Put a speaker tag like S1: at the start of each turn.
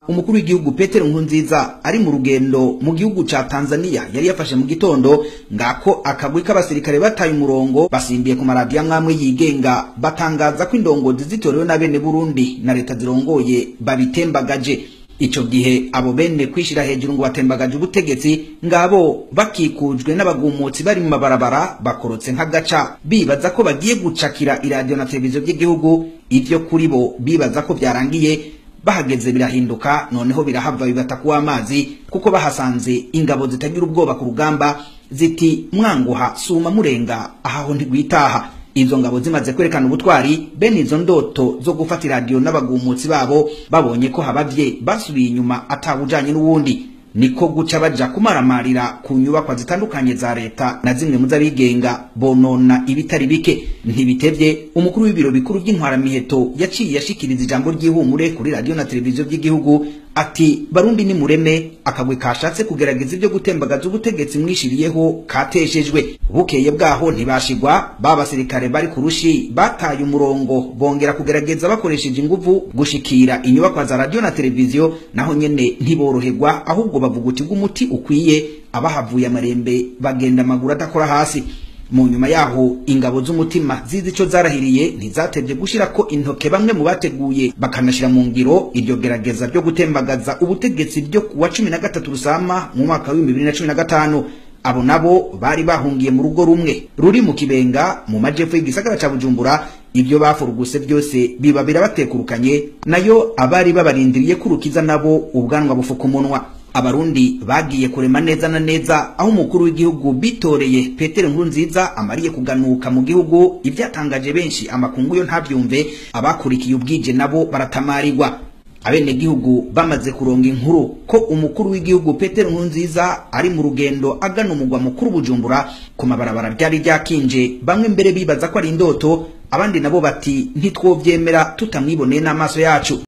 S1: umukuru w'igihugu Petero Nkurunziza ari mu rugendo mu gihugu ca Tanzania yari yafashe mu gitondo ngako akagwi k'abasirikare bataye umurongo basimbiye ku maradiyo amwamwe yigenga batangaza ko indongozi zitorewe na bene Burundi na leta zirongoye babitembagaje ico gihe abo bene kwishira hejuru ngo batembagaje ubutegetsi ngabo bakikujwe n'abagumutsi bari mu mabarabara bakorotse nk'agaca bibaza ko bagiye gucakira iradiyo na televiziyo by'igihugu ivyo kuri bo bibaza ko byarangiye bahageze birahinduka noneho birahava bibata kuwa amazi kuko bahasanze ingabo zitagira ubwoba ku rugamba ziti mwanguha suma murenga ahaho ntigwitaha izo ngabo zimaze kwerekana ubutwari bene izo ndoto zo gufata iradiyo n'abagumutsi babo babonye ko habavye basubiye inyuma atawujanye n'uwundi niko guca baja kumaramarira ku nyubakwa zitandukanye za leta na zimwe mu z'abigenga bonona ibitari bike ntibitevye umukuru w'ibiro bikuru by'intwaramiheto yaciye yashikiriza ijambo ry'ihumure kuri radiyo na televiziyo by'igihugu ati barundi ni mureme akagwe kashatse kugerageza ibyo gutembagaza ubutegetsi mwishiriyeho kateshejwe bukeye bwaho ntibashigwa ba basirikare bari ku rushi bataye umurongo bongera kugerageza bakoresheje inguvu gushikira inyubakwa za radiyo na televiziyo naho nyene ntiboroherwa ahubwo bavuga uti bw'umuti ukwiye abahavuye amarembe bagenda amaguru adakora hasi mu nyuma yaho ingabo z'umutima zizi ico zarahiriye ntizatevye gushira ko intoke bamwe mu bateguye bakanashira mu ngiro iryo gerageza ryo gutembagaza ubutegetsi ryo kuwa cumi na gatatu rusama mu mwaka w'ibihumbi bibiri na cumi na gatanu abo nabo bari bahungiye mu rugo rumwe ruri mu kibenga mu majepfo y'igisagara ca bujumbura ibyo bafuruguse byose biba birabatekurukanye nayo abari babarindiriye kurukiza nabo ubwanwa bufuka umunwa abarundi bagiye kurema neza na neza aho umukuru w'igihugu bitoreye Petero Nkurunziza amariye kuganuka mu gihugu ibyatangaje benshi amakungu yo ntabyumve abakurikiye ubwije nabo baratamarirwa abenegihugu bamaze kuronga inkuru ko umukuru w'igihugu Petero Nkurunziza ari mu rugendo agana umugwa mukuru Bujumbura ku mabarabara byari ryakinje bamwe mbere bibaza ko ari indoto abandi nabo bati ntitwovyemera tutamwiboneye n'amaso yacu